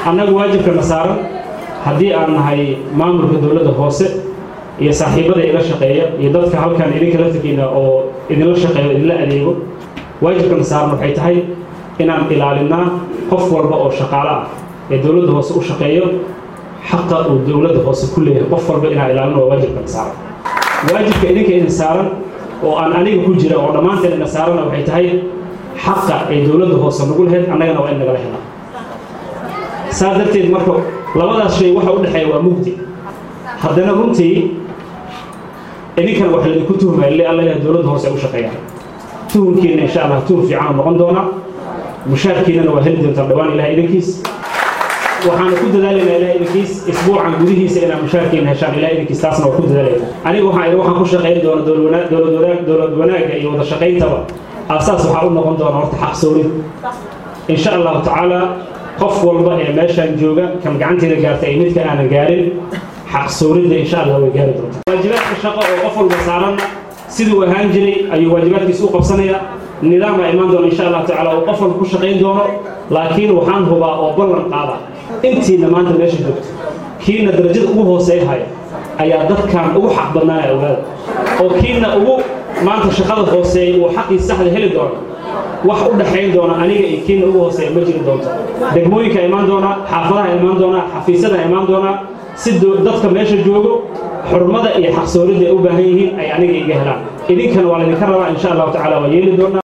annagu waajibkana saaran haddii aan nahay maamulka dowladda hoose iyo saaxiibada ila shaqeeya iyo dadka halkan idinka laftigiina oo idinla shaqeeyo idinla adeego waajibkana saaran waxay tahay inaan ilaalinaa qof walba oo shaqaale ah ee dowladda hoose u shaqeeyo xaqa uu dowladda hoose ku leeyahay qof walba inaan ilaalino waa waajibkana saaran waajibka idinka idin saaran oo aan aniga ku jira oo dhammaanteen ina saarana waxay tahay xaqa ay dowladda hoose nagu lahayd annagana waa in nagala helaa saas darteed marka labadaas shay waxa u dhexeeya waa mugdi haddana runtii idinkana wax laydinku tuhmaya le alla ilaha dowladda hoose ay u shaqeeyaan tuhumkiina insha allah tuhum fiican noqon doonaa mushaarkiinana waa heli doontaan dhawaan ilaha idinkiis waxaana ku dadaalaynaa ilaha idinkiis isbuucan gudihiisa inaa mushaarkiina heshaan ilaha idinkiis taasna waa ku dadaalayna aniga waxaan idhi waxaan ku shaqayn doona dowlad wanaagga iyo wada shaqayntaba aasaas waxaa u noqon doona horta xaqsoorid insha allahu tacaala qof walba ee meeshaan jooga kan gacanteeda gaarta iyo midka aanan gaarin xaqsooridda insha allah way gaari doontaa waajibaadka shaqo oo qof walba saaranna siduu ahaan jiray ayuu waajibaadkiisa u qabsanaya nidaama imaan doona insha allah tacaala oo qof walba ku shaqayn doono laakiin waxaan hubaa oo ballan qaada intiina maanta meesha joogto kiina darajada ugu hooseeya haya ayaa dadkan ugu xaq badnaanaya ogaada oo kiina ugu maanta shaqada hooseeya uu xaqii saxda heli doono wax u dhaxayn doona aniga iyo kiina ugu hooseeya ma jiri doonto degmooyinka imaan doonaa xaafadaha imaan doonaa xafiisyada imaan doonaa si dadka meesha joogo xurmada iyo xaqsooridda ay u baahan yihiin ay aniga iga helaan idinkana waa laydinka rabaa insha allahu tacala waa yeeli doonaa